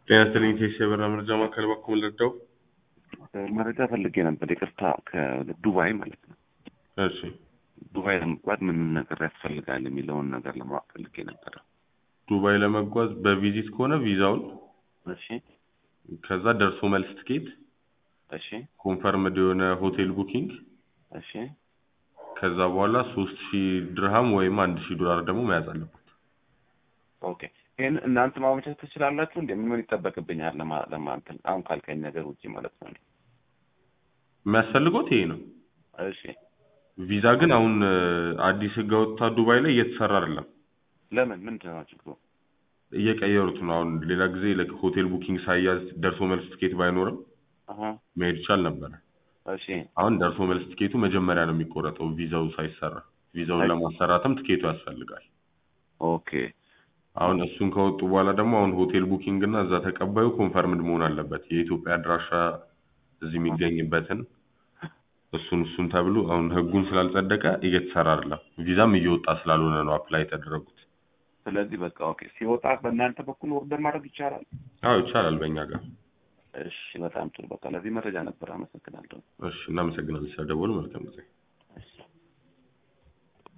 ጤና ይስጥልኝ ቴስ የበራ መረጃ ማዕከል በኩል ልርዳው? መረጃ ፈልጌ ነበር። ይቅርታ ከዱባይ ማለት ነው። እሺ ዱባይ ለመጓዝ ምን ምን ነገር ያስፈልጋል የሚለውን ነገር ለማወቅ ፈልጌ ነበረ። ዱባይ ለመጓዝ በቪዚት ከሆነ ቪዛውን፣ እሺ ከዛ ደርሶ መልስ ትኬት፣ እሺ ኮንፈርምድ የሆነ ሆቴል ቡኪንግ፣ እሺ ከዛ በኋላ ሶስት ሺህ ድርሃም ወይም አንድ ሺህ ዶላር ደግሞ መያዝ አለበት። ኦኬ ይህን እናንተ ማመቻቸት ትችላላችሁ? እንደ ምን ይጠበቅብኛል ለማ- ለማንተን አሁን ካልከኝ ነገር ውጭ ማለት ነው። የሚያስፈልጎት ይሄ ነው። እሺ ቪዛ ግን አሁን እ፣ አዲስ ህግ አወጥታ ዱባይ ላይ እየተሰራ አይደለም፣ ለምን ምንድን ነው ችግሩ? እየቀየሩት ነው። አሁን ሌላ ጊዜ like ሆቴል ቡኪንግ ሳያዝ ደርሶ መልስ ትኬት ባይኖርም አሀ መሄድ ይቻል ነበረ። እሺ አሁን ደርሶ መልስ ትኬቱ መጀመሪያ ነው የሚቆረጠው ቪዛው ሳይሰራ። ቪዛውን አይ- ለማሰራትም ትኬቱ ያስፈልጋል። ኦኬ አሁን እሱን ከወጡ በኋላ ደግሞ አሁን ሆቴል ቡኪንግ እና እዛ ተቀባዩ ኮንፈርምድ መሆን አለበት። የኢትዮጵያ አድራሻ እዚህ የሚገኝበትን እሱን እሱን ተብሎ አሁን ህጉን ስላልጸደቀ እየተሰራ አይደለም። ቪዛም እየወጣ ስላልሆነ ነው አፕላይ የተደረጉት። ስለዚህ በቃ ኦኬ ሲወጣ በእናንተ በኩል ኦርደር ማድረግ ይቻላል? አዎ ይቻላል በእኛ ጋር። እሺ በጣም ጥሩ። በቃ ለዚህ መረጃ ነበር። አመሰግናለሁ። እሺ እናመሰግናለን ስለደወሉ። መልካም ጊዜ። እሺ